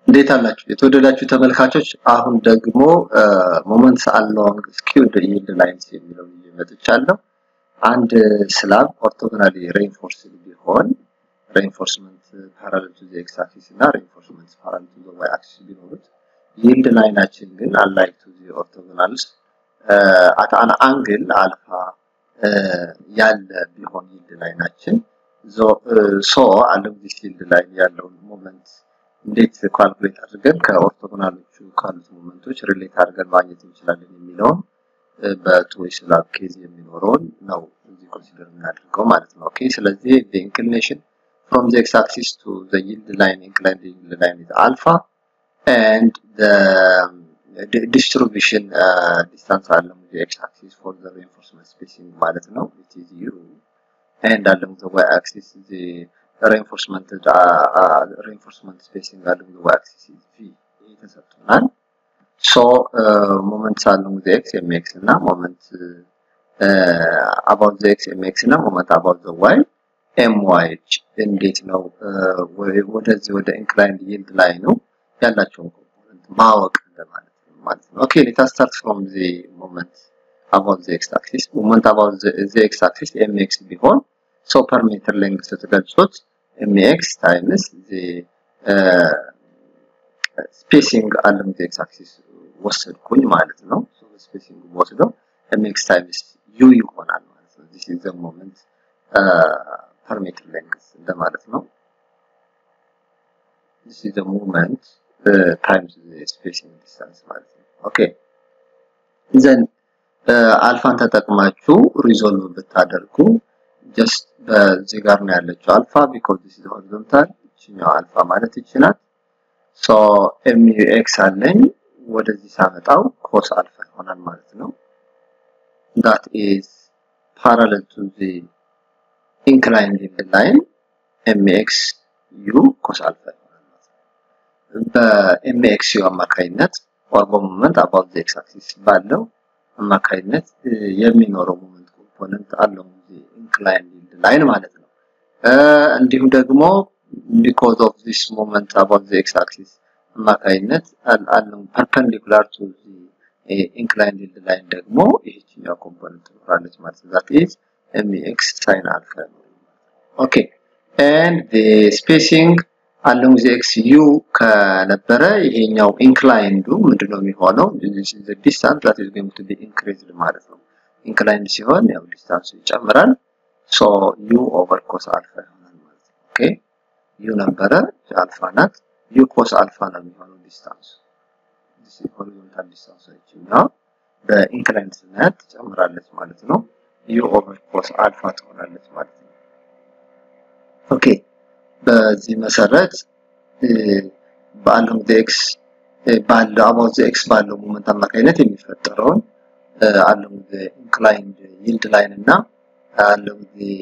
እንዴት አላችሁ የተወደዳችሁ ተመልካቾች? አሁን ደግሞ ሞመንትስ አሎንግ ስኪውድ ይልድ ላይንስ የሚለው ይዤ መጥቻለሁ። አንድ ስላብ ኦርቶጎናሊ ሬንፎርስድ ቢሆን ሬንፎርስመንት ፓራሌል ቱ ዘ ኤክስ አክሲስ እና ሬንፎርስመንት ፓራሌል ቱ ዘ ዋይ አክሲስ ቢኖሩት ይልድ ላይናችን ግን አንላይክ ቱ ዘ ኦርቶጎናልስ አት አን አንግል አልፋ ያለ ቢሆን ይልድ ላይናችን ሶ አለም ዲስ ይልድ ላይን ያለውን ሞመንት እንዴት ካልኩሌት አድርገን ከኦርቶጎናሎቹ ካሉት ሞመንቶች ሪሌት አድርገን ማግኘት እንችላለን የሚለውን በቱ ዌይ ስላብ ኬዝ የሚኖረውን ነው እዚህ ኮንሲደር የምናደርገው ማለት ነው። ኦኬ ስለዚህ the inclination from the x axis to the yield line inclined yield line is alpha and the, the distribution uh, distance along the x axis for the reinforcement spacing ማለት ነው it is u and along the y axis the reinforcement uh, uh, reinforcement spacing along the y axis is v ተሰጥቶናል። ሶ ሞመንት along the x mx እና ሞመንት about the x mx እና ሞመንት about the y my እንዴት ነው ወደዚህ ወደ ኢንክላይንድ ይልድ ላይ ነው ያላቸውን ኮምፖነንት ማወቅ እንደማለት ነው ማለት ነው። ኦኬ ሌት አስ ስታርት ፍሮም ዘ ሞመንት about the x axis ሞመንት about the, the x axis mx ቢሆን ሶ ፐር ሜትር ሌንግዝ ስትገልጹት mx ታይምስ the ስፔሲንግ along the x axis ወሰድኩኝ ማለት ነው። ሶ ስፔሲንግ ወስደው mx ታይምስ u ይሆናል ማለት ነው። this is the moment per meter length እንደማለት ነው። this is the moment uh, times the spacing distance ማለት ነው። ኦኬ ዘን አልፋን ተጠቅማችሁ ሪዞልቭ ብታደርጉ ጀስት በዚህ ጋር ነው ያለችው አልፋ ቢኮዝ this is horizontal እቺኛው አልፋ ማለት ይችላል ሶ ኤምዩኤክስ አለኝ ወደዚህ ሳመጣው ኮስ አልፋ ይሆናል ማለት ነው that is parallel to the inclined line mx u cos alpha ይሆናል ማለት ነው በmx u አማካይነት or በሞመንት about the x axis ባለው አማካይነት የሚኖረው ሞመንት ኮምፖነንት አለው inclined line ማለት ነው እንዲሁም ደግሞ because of this moment about the x axis አማካይነት አለው perpendicular to the inclined line ደግሞ ይህችኛው ኮምፖነንት ትኖራለች ማለት ነው that is mx sin alpha okay and the spacing along the x u ከነበረ ይሄኛው ኢንክላይንዱ ምንድነው የሚሆነው this is the distance that is going to be increased ማለት ነው ኢንክላይንድ ሲሆን ያው ዲስታንሱ ይጨምራል ሶ u over cos alpha ይሆናል ማለት ነው ኦኬ ዩ ነበረ አልፋ ናት ዩ ኮስ አልፋ ነው የሚሆነው ዲስታንሱ ሆሪዞንታል ዲስታንስ ይችኛው በኢንክላይንድ ስናያት ትጨምራለች ማለት ነው ዩ ኦቨር ኮስ አልፋ ትሆናለች ማለት ነው ኦኬ በዚህ መሰረት በአለም ኤክስ ባለው አባውት ዘ ኤክስ ባለው ሞመንት አማካኝነት የሚፈጠረውን አለም ኢንክላይንድ ይልድ ላይን እና አለም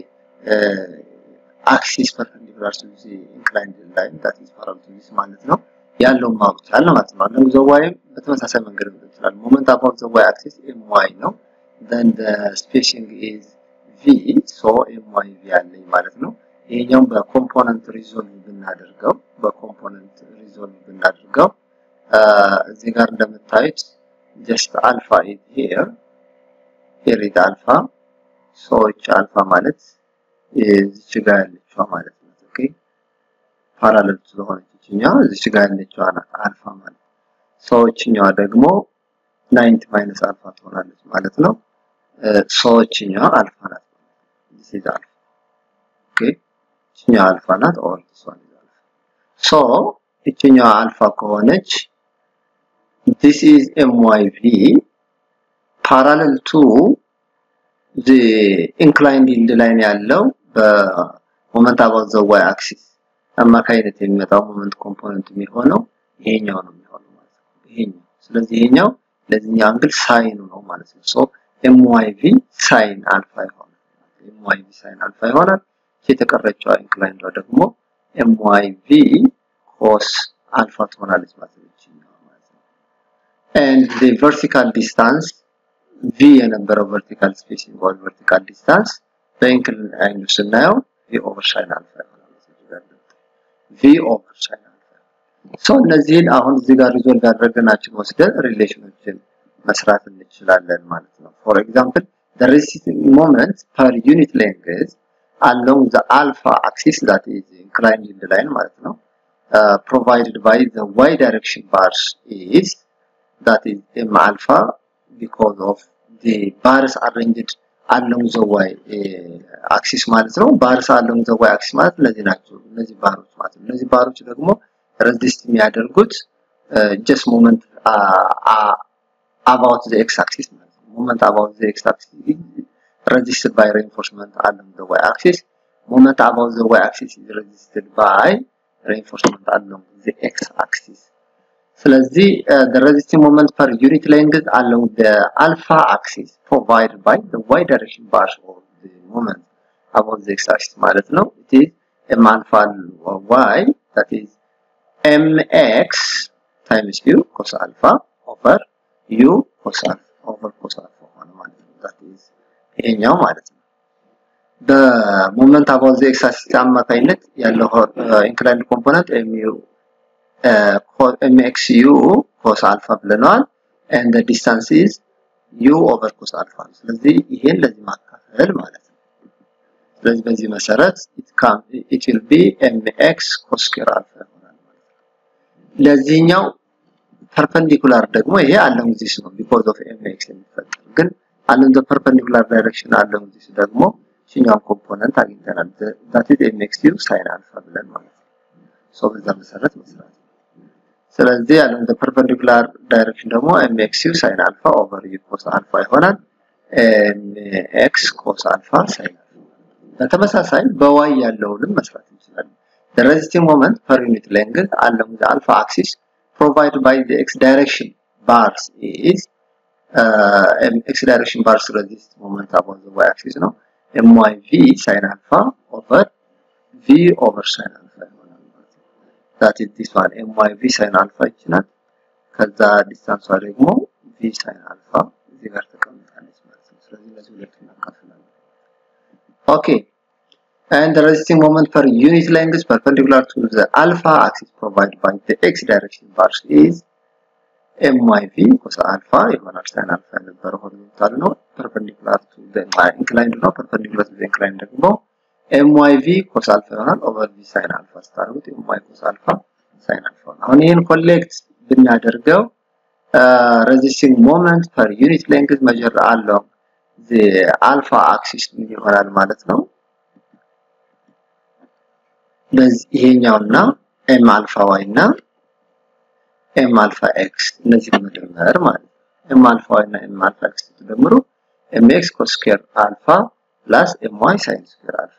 አክሲስ ፐርፔንዲኩላር ቱ ዚ ኢንክላይንድ ላይን ዳት ኢዝ ፓራሌል ቱ ዚስ ማለት ነው ያለውን ማወቅ ይቻላል ማለት ነው። አለም ዘዋይም በተመሳሳይ መንገድ ነው ይችላል። ሞመንት አባውት ዘዋይ አክሲስ ኤም ዋይ ነው። then the spacing is v so my v አለኝ ማለት ነው። ይሄኛውን በኮምፖነንት ሪዞልቭ ብናደርገው በኮምፖነንት ሪዞልቭ ብናደርገው እዚህ ጋር እንደምታዩት ጀስት አልፋ ኢዝ ሂር ሂር ኢዝ አልፋ ሶች አልፋ ማለት እዚች ጋር ያለችዋ ማለት ነው። ኦኬ ፓራሌል ስለሆነች ይችኛዋ እዚች ጋር ያለችዋ ናት አልፋ ማለት ሰዎችኛዋ ደግሞ ናይንቲ ማይነስ አልፋ ትሆናለች ማለት ነው። ሰዎችኛዋ አልፋ ናት this is alpha okay ይችኛዋ አልፋ ናት or this one is alpha so ይችኛዋ አልፋ ከሆነች this is myv parallel to the inclined yield line ያለው በሞመንት about the y axis አማካይነት የሚመጣው ሞመንት ኮምፖነንት የሚሆነው ይሄኛው ነው የሚሆነው ማለት ነው ይሄኛው ስለዚህ ይሄኛው ለዚህኛው አንግል ሳይኑ ነው ማለት ነው ሶ ኤምዋይቪ ሳይን አልፋ ይሆናል ኤምዋይቪ ሳይን አልፋ ይሆናል የተቀረችው ኢንክላይንዷ ደግሞ ኤምዋይቪ ኮስ አልፋ ትሆናለች ማለት ነው ማለት ነው and the vertical distance v የነበረው vertical spacing or vertical distance በኢንክላይንዱ ስናየው v over sin አልፋ ይሆናል v over sin አልፋ ሶ እነዚህን አሁን እዚህ ጋር ሪዞልቭ ያደረግናችን ወስደን ሪሌሽኖችን መስራት እንችላለን ማለት ነው ፎር ኤግዛምፕል the resisting moment per unit length along the alpha axis that is inclined in the line ማለት ነው uh, provided by the y direction bars is that is m alpha because of the bars arranged along the y uh, axis ማለት ነው bars along the y axis ማለት እነዚህ ናቸው እነዚህ ባሮች ማለት ነው እነዚህ ባሮች ደግሞ resist የሚያደርጉት uh, just moment uh, uh, about the x axis ማለት ነው moment about the x axis is resisted by reinforcement along the y axis moment about the y axis is resisted by reinforcement along the x axis ስለዚህ the resisting moment per unit length along the alpha axis provided by the y direction bars of the moment about the x axis ማለት ነው it is m alpha y that is mx times u cos alpha over u cos alpha over cos alpha ሆነ ማለት ነው that is ይሄኛው ማለት ነው በሞመንት አባውት ዘ ኤክስ አክሲስ አማካኝነት ያለው ኢንክላይንድ ኮምፖነንት mu mx u cos alpha ብለናል and the distance is u over cos alpha ስለዚህ ይሄን ለዚህ ማካፈል ማለት ነው ስለዚህ በዚህ መሰረት it can it will be mx cos square alpha ይሆናል ማለት ነው ለዚህኛው ፐርፐንዲኩላር ደግሞ ይሄ አለም ዚስ ነው because of mx የሚፈጠር ግን አለም the perpendicular direction አለም ዚስ ደግሞ ይችኛውን ኮምፖነንት አግኝተናል that is mx u sin alpha ብለን ማለት ነው ሶ በዛ መሰረት መስራት ስለዚህ አለም the perpendicular direction ደግሞ mx u sin alpha over u cos alpha ይሆናል mx cos alpha sin alpha በተመሳሳይ በy ያለውንም መስራት እንችላለን the resisting moment per unit length along the alpha axis provided by the x direction bars is uh, x direction bars resist moment about the y axis ነው myv sin alpha over v over sin alpha ይሆናል ማለት ነው that is this one myv sin alpha ይችላል ከዛ ዲስታንሷ ደግሞ v sin alpha እዚህ ጋር ተቀምጣለች ማለት ነው ስለዚህ ለዚህ ሁለት እናካፍላለን okay and the resisting moment per unit length perpendicular to the alpha axis provided by the x direction bars is myv cos alpha ይሆናል sin alpha የነበረው ሆሪዞንታል ነው perpendicular to the inclined ነው perpendicular to the inclined ደግሞ myv cos alpha ይሆናል over v sin alpha ስታደርጉት my cos alpha sin alpha አሁን ይህን ኮሌክት ብናደርገው resisting moment per unit length measure along the alpha axis ምን ይሆናል ማለት ነው በዚህ ይሄኛውና ኤም አልፋ ዋይ እና ኤም አልፋ ኤክስ እነዚህ መደመር ማለት ነው። ኤም አልፋ ዋይ እና ኤም አልፋ ኤክስ ተደምሩ ኤም ኤክስ ኮስ ስኩዌር አልፋ ፕላስ ኤም ዋይ ሳይን ስኩዌር አልፋ።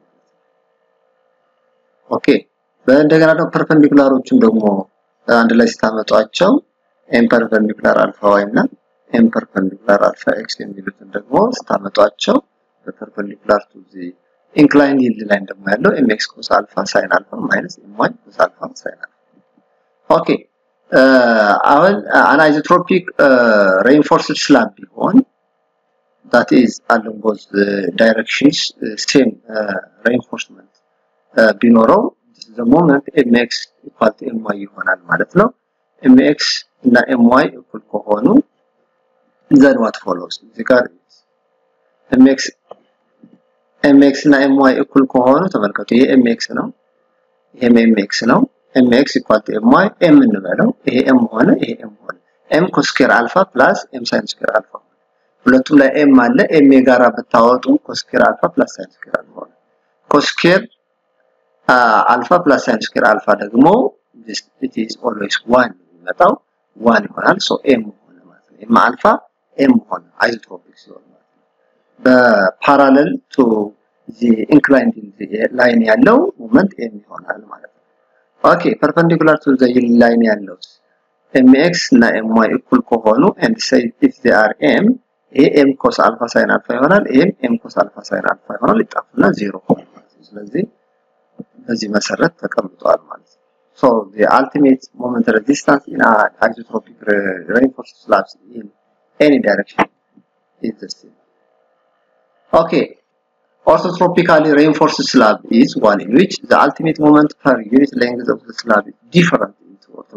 ኦኬ በእንደገና ደግሞ ፐርፐንዲኩላሮቹን ደግሞ አንድ ላይ ስታመጧቸው ኤም ፐርፐንዲኩላር አልፋ ዋይ እና ኤም ፐርፐንዲኩላር አልፋ ኤክስ የሚሉትን ደግሞ ስታመጧቸው በፐርፐንዲኩላር ቱ ዚ ኢንክላይን ይልድ ላይ ደግሞ ያለው ኤምኤክስ ኮስ አልፋ ሳይን አልፋ ማይነስ ኤምዋይ ኮስ አልፋ ሳይን አልፋ ኦኬ አሁን አናይዞትሮፒክ ሬንፎርስድ ስላብ ቢሆን that is along both directions same reinforcement ቢኖረው the moment mx equal to my ይሆናል ማለት ነው mx እና my እኩል ከሆኑ then what follows እዚህ ጋር mx mx እና my እኩል ከሆኑ ተመልከቱ ይሄ mx ነው ይሄም mx ነው mx equal to my m እንበለው ይሄ m ሆነ ይሄ m ሆነ m ኮስኬር አልፋ ፕላስ m ሳይን ስኩዌር አልፋ ሁለቱም ላይ m አለ m የጋራ ብታወጡ ኮስኬር አልፋ ፕላስ ሳይን ስኩዌር አልፋ ሆነ ኮስኬር አልፋ ፕላስ ሳይን ስኩዌር አልፋ ደግሞ it is always 1 የሚመጣው 1 ይሆናል ሶ m ሆነ ማለት ነው m አልፋ m ሆነ አይዞትሮፒክ ሲሆን ማለት ነው በፓራለል ቱ ዚ ኢንክላይንድ ላይን ያለው ሞመንት m ይሆናል ማለት ነው ኦኬ ፐርፐንዲኩላር ቱ ዘ ላይን ያለው mx እና my እኩል ከሆኑ and say if they are m ይሄ m cos አልፋ ሳይን አልፋ ይሆናል ይሄም m cos አልፋ ሳይን አልፋ ይሆናል ይጣፉና ዜሮ ሆነ ማለት ነው ስለዚህ በዚህ መሰረት ተቀምጧል ማለት ነው so the ultimate moment resistance in an isotropic reinforced slabs in any direction is the same okay orthotropically reinforced slab is one in which the ultimate moment per unit length of the slab is different into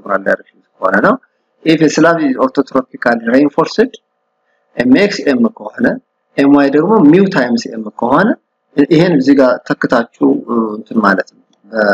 ኦርቶጎናል ዳይሬክሽን ከሆነ ነው። ኢፍ ስላብ ኦርቶትሮፒካል ሬንፎርስድ ኤምኤክስ ኤም ከሆነ ኤምዋይ ደግሞ ሚው ታይምስ ኤም ከሆነ ይሄን እዚህ ጋር ተክታችሁ እንትን ማለት ነው።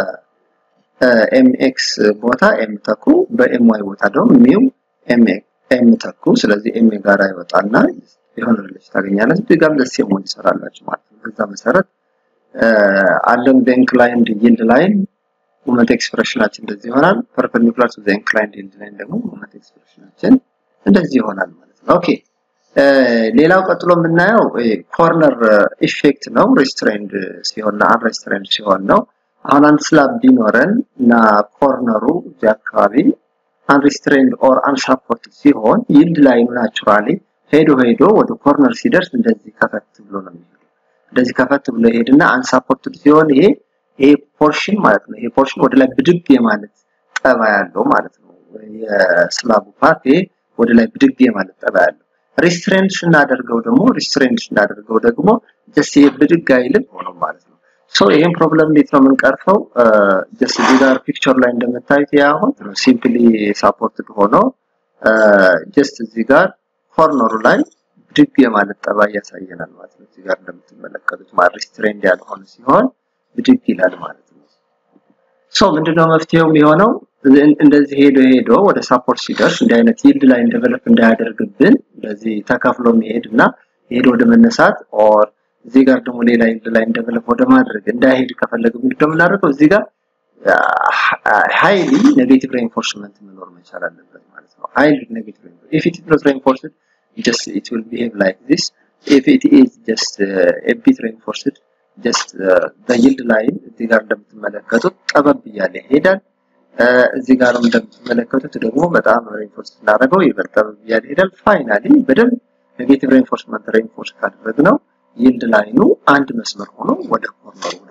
በኤምኤክስ ቦታ ኤም ተኩ፣ በኤምዋይ ቦታ ደግሞ ሚው ኤም ተኩ። ስለዚህ ኤም ጋራ ይወጣና የሆነ ሪሌሽን ታገኛለች። እዚህ ጋር ለስ ኤምዋይ ይሰራላችሁ ማለት ነው። በዛ መሰረት አለም በኢንክላይንድ ይልድ ላይን ሞመንት ኤክስፕሬሽናችን እንደዚህ ይሆናል። ፐርፔንዲኩላር ቱ ዘ ኢንክላይንድ ይልድ ላይን ደግሞ ሞመንት ኤክስፕሬሽናችን እንደዚህ ይሆናል ማለት ነው። ኦኬ ሌላው ቀጥሎ የምናየው ኮርነር ኢፌክት ነው። ሬስትሬንድ ሲሆን እና አንሬስትሬንድ ሲሆን ነው። አሁን አንድ ስላብ ቢኖረን እና ኮርነሩ እዚህ አካባቢ አንሬስትሬንድ ኦር አንሳፖርትድ ሲሆን ይልድ ላይኑ ናቹራሊ ሄዶ ሄዶ ወደ ኮርነር ሲደርስ እንደዚህ ከፈት ብሎ ነው የሚሄደው። እንደዚህ ከፈት ብሎ ይሄድና አንሳፖርትድ ሲሆን ይሄ ይሄ ፖርሽን ማለት ነው። ይሄ ፖርሽን ወደ ላይ ብድግ የማለት ጠባ ያለው ማለት ነው። የስላቡ ፓርት ይሄ ወደ ላይ ብድግ የማለት ጠባ ያለው ሪስትሬንድ ስናደርገው ደግሞ ሪስትሬንድ ስናደርገው ደግሞ ጀስት ይሄ ብድግ አይልም ሆኖ ማለት ነው። ሶ ይሄን ፕሮብለም እንዴት ነው የምንቀርፈው? ጀስት እዚህ ጋር ፒክቸር ላይ እንደምታዩት ይሄ አሁን ሲምፕሊ ሳፖርትድ ሆኖ ጀስት እዚህ ጋር ኮርነሩ ላይ ብድግ የማለት ጠባይ ያሳየናል ማለት ነው። እዚህ ጋር እንደምትመለከቱት ማለት ሪስትሬንድ ያልሆነ ሲሆን ብድግ ይላል ማለት ነው። ሶ ምንድነው መፍትሄው የሚሆነው? እንደዚህ ሄዶ ሄዶ ወደ ሳፖርት ሲደርስ እንዲህ አይነት ይልድ ላይ እንደቨለፕ እንዳያደርግብን እንደዚህ ተከፍሎ መሄድ እና ሄዶ ወደ መነሳት ኦር እዚህ ጋር ደግሞ ሌላ ይልድ ላይ እንደቨለፕ ወደ ማድረግ እንዳይሄድ ከፈለገ ምንድነው የምናደርገው? እዚህ ጋር ሃይሊ ኔጌቲቭ ሬንፎርስመንት መኖር መቻል አለበት ማለት ነው። ሃይሊ ኔጌቲቭ ኢፍ ኢት ኢዝ ሬንፎርስድ just it will behave like this if it is just uh, a bit reinforced just uh, the yield line እዚህ ጋር እንደምትመለከቱት ጠበብ እያለ ይሄዳል እዚህ ጋር እንደምትመለከቱት ደግሞ በጣም ሬንፎርስ ስናደርገው ይበልጥ ጠበብ እያለ ይሄዳል ፋይናሊ በደንብ ኔጌቲቭ ሬንፎርስመንት ሬንፎርስ ካደረግነው ይልድ ላይኑ አንድ መስመር ሆኖ ወደ ኮርነሩ